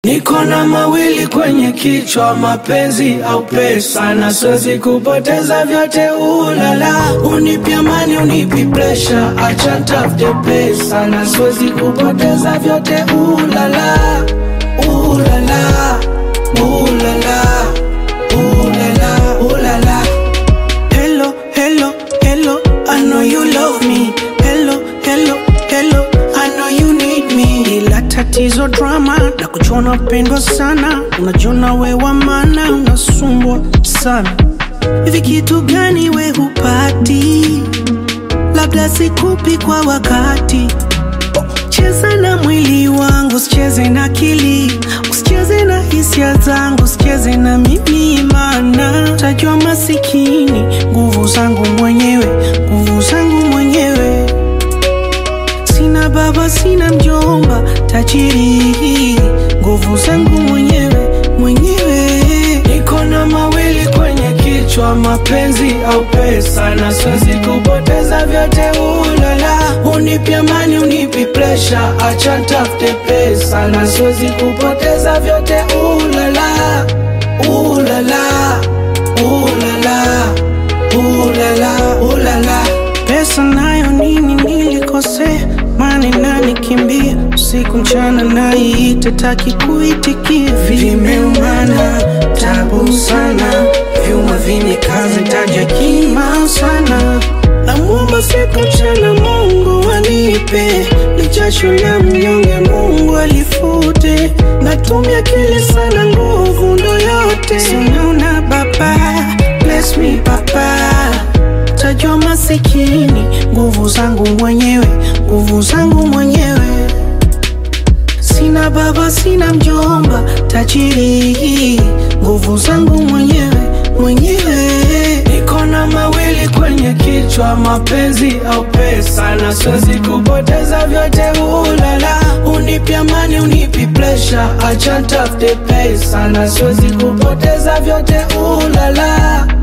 Niko na mawili kwenye kichwa, mapenzi au pesa, na siwezi kupoteza vyote. Ulala, unipi amani, unipi presha, acha ntafute pesa, na siwezi kupoteza vyote. Ulala, ulala, ulala, ulala, ulala. Hello, hello, hello, I know you love me. Hello, hello, hello, I know you need me. Ila tatizo drama na kuchona pendwa sana, unajiona we wa maana, unasumbwa sana. Hivi kitu gani we hupati? Labda sikupi kwa wakati. Cheza na mwili wangu, usicheze na akili, usicheze na hisia zangu, usicheze na mimi, maana tajua masikini. Nguvu zangu mwenyewe, nguvu zangu mwenyewe. Sina baba, sina mjomba, tajiri. Nguvu zangu mwenyewe, mwenyewe. Niko na mawili kwenye kichwa, mapenzi au pesa, na siwezi kupoteza vyote. Ulala, unipi amani, unipi presha, acha ntafute pesa, na siwezi kupoteza vyote. Ulala, ulala, ulala, ulala, ulala. Pesa nayo nini nilikosea, mani nani kimbia usiku mchana, naiite taki kuitikia, vimeumana tabu sana, vyuma vinikaze taja kima sana, namwomba siku mchana Mungu anipe lichasho la mnyonge, Mungu alifute, natumia akili sana, nguvu ndo yote, sinaona baba, bless me baba tajua masikini, nguvu zangu mwenyewe, nguvu zangu mwenyewe. Sina baba, sina mjomba, tajiri, nguvu zangu mwenyewe, mwenyewe. Niko na mawili kwenye kichwa, mapenzi au pesa, na siwezi kupoteza vyote. Ulala, unipi amani, unipi presha, acha ntafute pesa, na siwezi kupoteza vyote. Ulala